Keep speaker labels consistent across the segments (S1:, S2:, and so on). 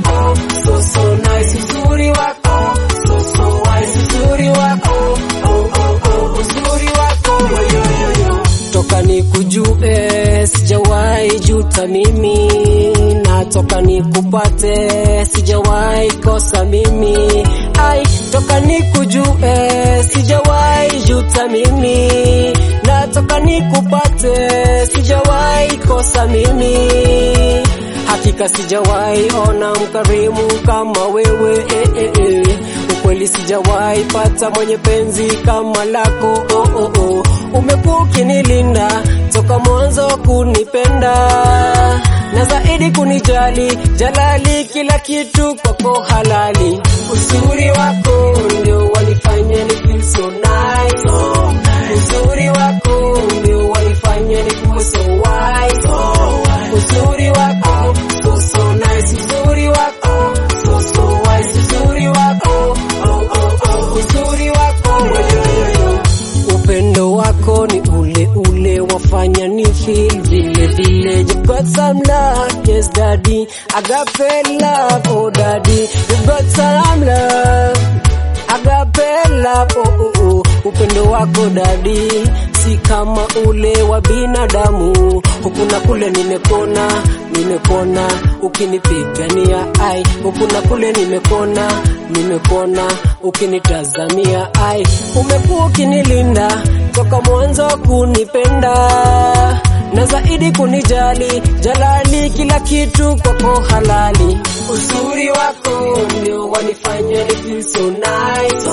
S1: wako so so nice, uzuri wako so so wise, uzuri wako oh oh oh, uzuri wako yo yo yo. Toka nikujue sijawahi juta mimi, natoka nikupate sijawahi kosa mimi. Ai, toka nikujue sijawahi juta mimi, natoka nikupate sijawahi kosa mimi. Hakika sijawahi ona mkarimu kama wewe eh, eh, eh. Ukweli sijawahi pata mwenye penzi kama lako oh, oh, oh. Umekuwa ukinilinda toka mwanzo kunipenda na zaidi kunijali, jalali kila kitu kwako halali. Uzuri wako ndio wanifanya ni feel so nice. Uzuri wako ndio wanifanya ni kuwe so wise. Uzuri wako so so nice. Uzuri wako so so wise. Uzuri wako oh oh oh. Uzuri wako yo yo yo. Upendo wako ni ule ule wafanya ni feel vile vile. You got some love, yes daddy. Agape love, oh daddy. You got some love. Agape love, oh, oh, oh. Upendo wako dadi si kama ule wa binadamu. Huku na kule nimekona, nimekona ukinipigania ai. Huku na kule nimekona, nimekona ukinitazamia ai. Umekuwa ukinilinda toka mwanzo kunipenda na zaidi kunijali, jalali kila kitu kwako halali. Uzuri wako ndio wanifanya ni feel so nice.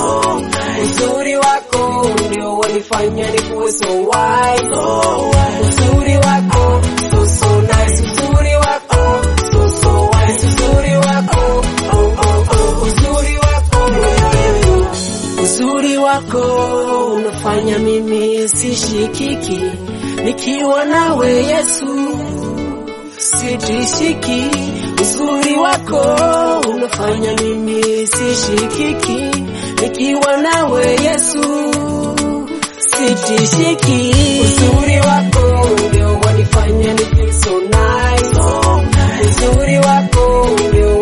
S1: Uzuri wako ndio wanifanya ni kuwe so wise. Uzuri wako so so nice. Uzuri wako so so wise. Uzuri wako oh oh oh. Uzuri wako yo yo yo. Uzuri wako unafanya mimi sishikiki, nikiwa nawe Yesu sitishiki. Uzuri wako unafanya mimi sishikiki, nikiwa nawe Yesu sitishiki. Uzuri wako ndio wanifanya ni feel so nice. Uzuri wako ndio